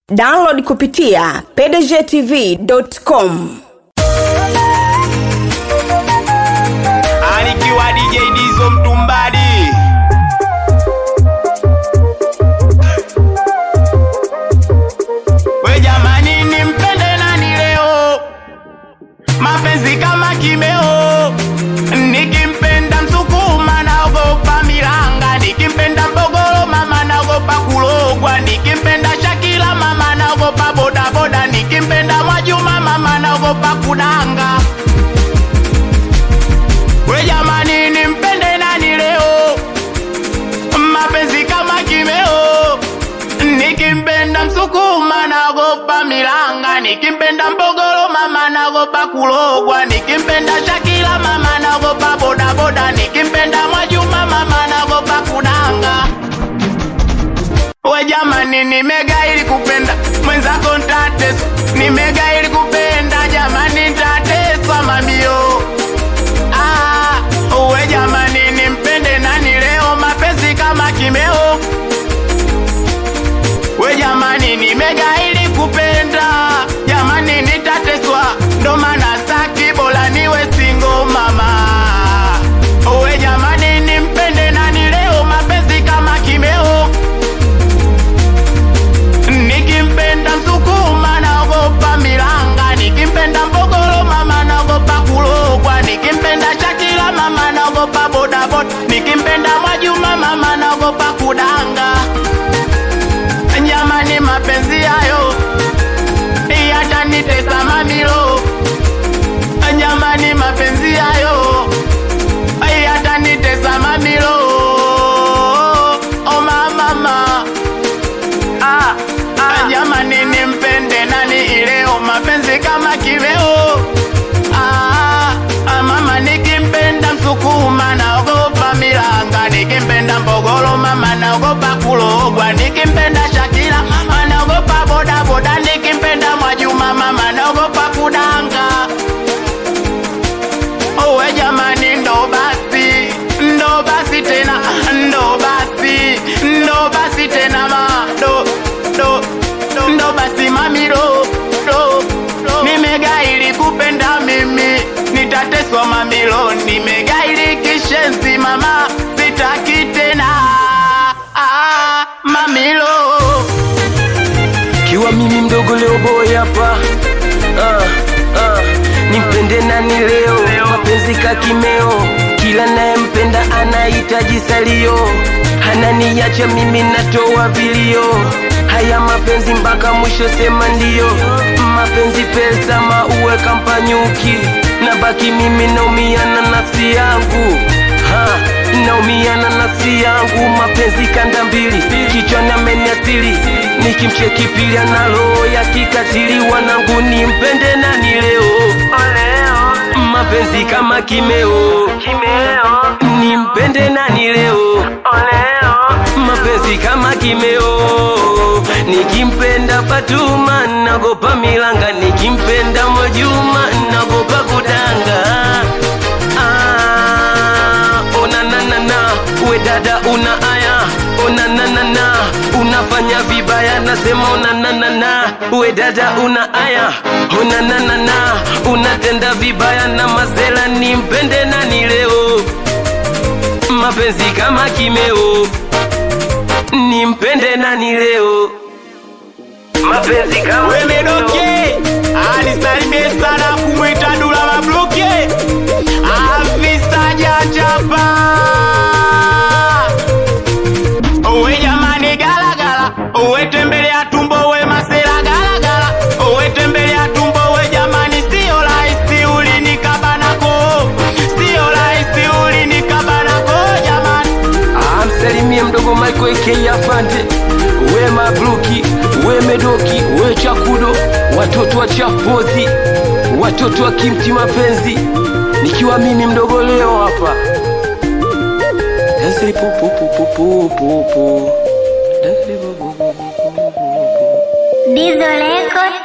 download kupitia pdgtv.com Alikiwa DJ Dizo Mtumbadi We jamani nimpende nani leo Mapenzi kama kimeo Nikimpenda msukuma naogopa milanga Nikimpenda mbogoro mama naogopa kulogwa Nikimpenda Shakila mama naogopa bodaboda Nikimpenda Mwajuma mama naogopa kudanga We jamani nimpende nani leo Mapenzi kama kimeo Nikimpenda msukuma naogopa milanga Nikimpenda mbogoro mama naogopa kulogwa Nikimpenda Shakila mama naogopa bodaboda Nikimpenda Mwajuma mama naogopa kudanga We jamani nimega ili kupenda mwenzako ntateswa Nimega ili kupenda jamani ntateswa mamio Ah, uwe jamani nimpende nani leo mapenzi kama kimeo we jamani nimega ili kupenda jamani nitateswa ndo maana staki bora niwe singo mama uwe jamani nimpende nani leo mapenzi kama kimeo nikimpenda msukuma naogopa milanga nikimpenda mbogoro mama naogopa kulogwa nikimpenda shakila mama naogopa bodaboda nikimpenda mwajuma mama naogopa kudanga jamani mapenzi hayo yatanitesa mamilo jamani mapenzi hayo yatanitesa mamilo o mamama ah, ah. jamani nimpende nani ileo mapenzi kama kiveo ah, ah, mama nikimpenda msukuma naogopa milanga nikimpenda mbogoro mama naogopa kulogwa nikimpenda shakila mama naogopa bodaboda nikimpenda mwajuma mama naogopa kudanga owe jamani ndo basi ndo basi tena ndo basi ndo basi tena ma do do do ndo basi mamilo do do nimegaili kupenda mimi nitateswa mamilo nimegaili kishenzi mama sitaki tena ah, mamilo kiwa mimi mdogo leo boy hapa ah, ah, nimpende nani leo mapenzi kakimeo kila nayempenda anahitaji salio ananiacha mimi natoa vilio haya mapenzi mpaka mwisho sema ndio mapenzi pesa mauwe kampanyuki na baki mimi naumia na nafsi yangu ha, naumia na nafsi yangu mapenzi kanda mbili kichwani ameniasili nikimcheki pili analo ya kikatili wanangu nimpende nani leo mapenzi kama kimeo nimpende nani leo mapenzi kama kimeo nikimpenda Fatuma nagopa milanga nikimpenda Mwajuma nagopa kudanga ah, ona nanana we dada una aya ona nanana unafanya vibaya nasema ona nanana we dada una aya ona nanana unatenda vibaya na mazela nimpende nani leo mapenzi kama kimeo nimpende nani leo mapenzi kama wemedoke alisalimie sana kumwita dula mabluke afisa jachapa uwe jamani galagala uwe tembelea tumbo we masela galagala uwe tembelea tumbo we jamani sio rahisi ulinikabanako sio rahisi ulinikabanako jamani amsalimie mdogo Michael K afande we mabluki we medoki we chakudo watoto wa chapozi watoto wa kimti mapenzi nikiwa mimi mdogo leo hapa Dansiri pu pu pu pu pu pu pu. Dansiri pu pu pu pu pu pu pu. Dizo Record